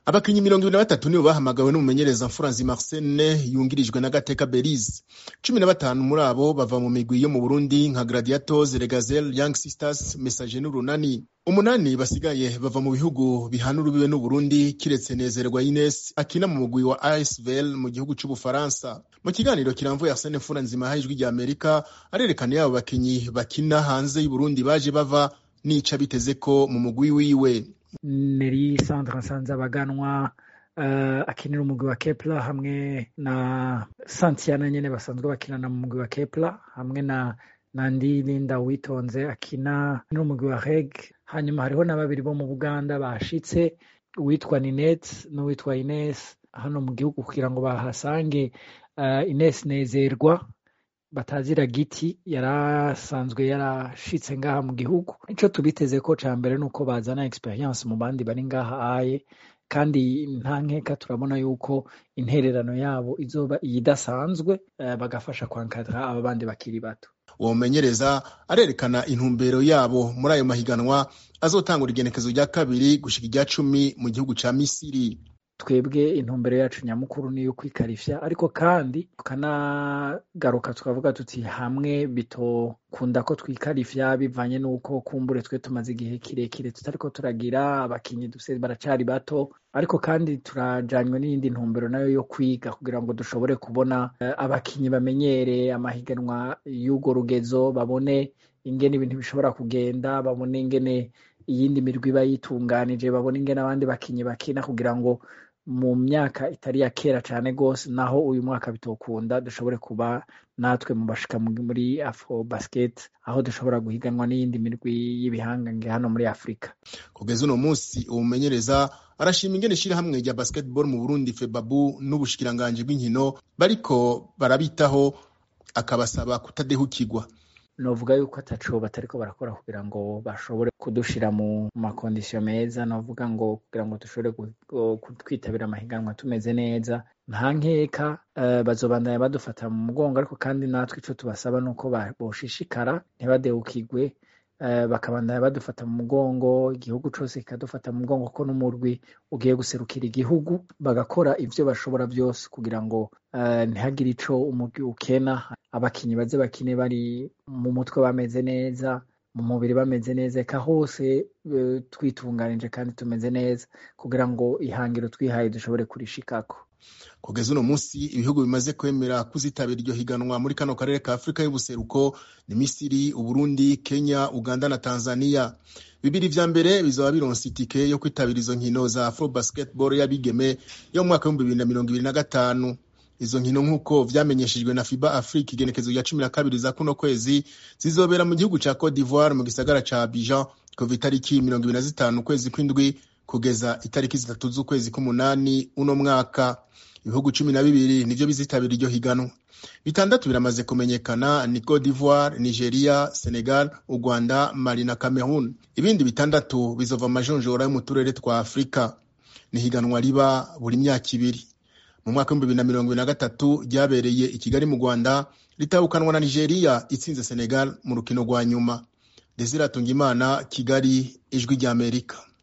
abakinyi mirongo ibiri na batatu nibo bahamagawe n'umumenyereza mfuranzi Marcene yungirijwe na Gateka Belize cumi na batanu muri abo bava mu migwi yo mu Burundi nka Gladiators, Regazel, Young Sisters, Messager n'Urunani umunani basigaye bava mu bihugu bihana urubibe n'Uburundi kiretse Nezerwa Ines akina mu mugwi wa ASVL mu gihugu c'Ubufaransa mu kiganiro kiramvuye Arsene Mfuranzima ha ijwi rya Amerika arerekana yabo bakinyi bakina hanze y'Uburundi baje bava nica biteze ko mu mugwi wiwe Neri Sandra Nsanzabaganwa uh, akinira umugwi wa Kepler hamwe na Santiana nyene basanzwe bakinana mu mugwi wa Kepler hamwe na Nandi Linda Witonze akina n'umugwi wa Reg hanyuma hariho na babiri bo mu Buganda bashitse uwitwa Ninet n'uwitwa Ines hano mu gihugu kugira ngo bahasange uh, Ines Nezerwa batazira giti yarasanzwe yarashitse ngaha mu gihugu ico tubiteze ko ca mbere nuko bazana experience mu bandi bari ngaha aye kandi nta nkeka turabona yuko intererano yabo izoba iyidasanzwe uh, bagafasha kwankadra aba bandi bakiri bato uwo mumenyereza arerekana intumbero yabo muri ayo mahiganwa azotangura igenekezo rya kabiri gushika irya cumi mu gihugu ca misiri twebwe intumbero yacu nyamukuru niyo kwikarifya ariko kandi tukanagaruka tukavuga tuti hamwe bitokunda ko twikarifya bivanye n'uko kumbure twe tumaze igihe kirekire tutariko turagira abakinyi dufise baracari bato ariko kandi turajanywe n'iyindi ntumbero nayo yo kwiga kugira ngo dushobore kubona uh, abakinyi bamenyere amahiganwa y'urwo rugezo babone ingene ibintu bishobora kugenda babone ingene iyindi mirwi iba yitunganije babone ingene abandi bakinyi bakina kugira ngo mu myaka itari ya kera cane gose naho uyu mwaka bitokunda dushobore kuba natwe mu bashika muri afro basket aho dushobora guhiganwa n'iyindi mirwi y'ibihangange hano muri afurika kugeza uno munsi umumenyereza arashima ingene ishirahamwe rya basketball mu burundi febabu n'ubushikiranganji bw'inkino bariko barabitaho akabasaba kutadehukirwa novuga yuko ataco batariko barakora kugira ngo bashobore kudushira mu makondisiyo meza novuga ngo kugira ngo dushobore kwitabira amahiganwa tumeze neza nta nkeka uh, bazobandanya badufata mu mugongo ariko kandi natwe ico tubasaba nuko boshishikara ntibadehukirwe uh, bakabandanya badufata mu mugongo igihugu cose kikadufata mu mugongo ko n'umurwi ugiye guserukira igihugu bagakora ivyo bashobora vyose kugira ngo uh, ntihagire ico umurwi ukena abakinyi baze bakine bari mu mutwe bameze neza mu mubiri bameze neza eka hose uh, twitunganije kandi tumeze neza kugira ngo ihangiro twihaye dushobore kurishikako kugeza uno munsi ibihugu bimaze kwemera kuzitabira iryo higanwa muri kano karere ka afurika y'ubuseruko ni misiri uburundi kenya uganda na tanzania bibiri vya mbere bizaba bironse itike yo kwitabira izo nkino za afro basketball y'abigeme yo mu mwaka w'ibihumbi bibiri na mirongo ibiri na gatanu izo nkino nk'uko vyamenyeshejwe na fiba afrique igenekezo rya cumi na kabiri za kuno kwezi zizobera mu gihugu ca cote d'ivoire mu gisagara ca abidjan kuva itariki mirongo ibiri na zitanu ukwezi kw'indwi kugeza itariki zitatu z'ukwezi k'umunani uno mwaka ibihugu cumi na bibiri nivyo bizitabira iryo higanwa bitandatu biramaze kumenyekana ni cote d'ivoire nigeria senegal u rwanda mali na cameroon ibindi bitandatu bizova amajonjora yo mu turere twa afurika ni higanwa riba buri myaka ibiri mu mwaka w'ibihumbi bibiri na mirongo ibiri na gatatu ryabereye i kigali mu rwanda ritahukanwa na nigeria itsinze senegal mu rukino rwa nyuma desire atungimana kigali ijwi ry'amerika